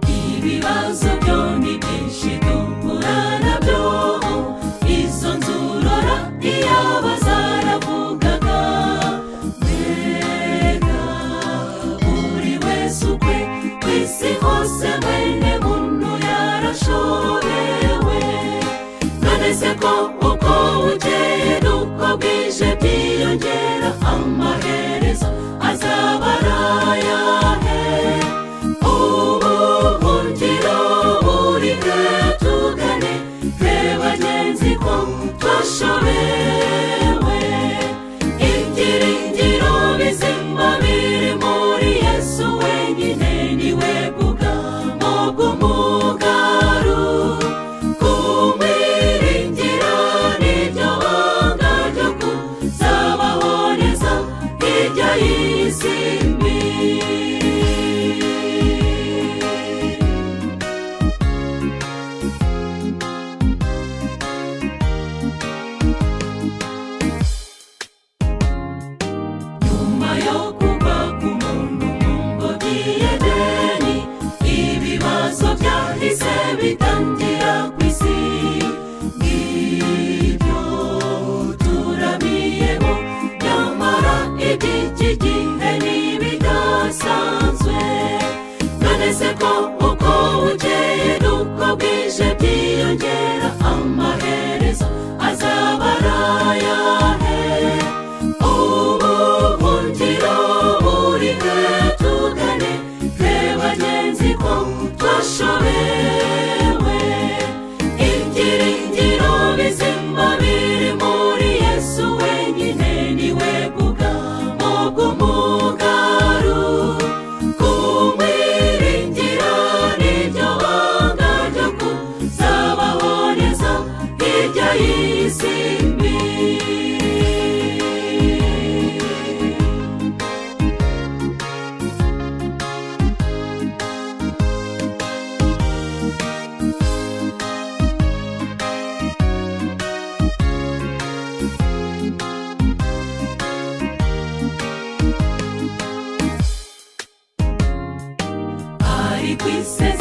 ibibazo byo ni byinshi duhura nabyo izo nzurora iyo bazaravugaga mbega buri wese ukwe ku isi hose mwene muntu yarashobewe none se ko uko bukeye n'uko bwije byiyongera amaherezo azaba ari ayahe ubuhungiro burinde tugane twe bagenzi ko twashobewe ibyiringiro bizima biri muri yesu wenyine niwe bw'ubwamo bw'umugaru kumwiringira nibyo banga ryo kuzabahoneza hirya y'isi mbi nyuma yo kugwa ku muntu mu ngobyi y'edeni ibibazo byahise bitangira ku isi ngibyo turamiyeho nyamara iby'iki gihe ntibidasanzwe none se ko uko bukeye n'uko bwije byiyongera amaherezo azaba ari ayahe ubuhungiro burinde tugane twe bagenzi ko twashobewe ibyiringiro bizima biri muri yesu wenyine niwe bw'ubwamo bw'umugaru kumwiringira nibyo banga ryo kuzabahoneza hirya y'isi mbi ari ku isi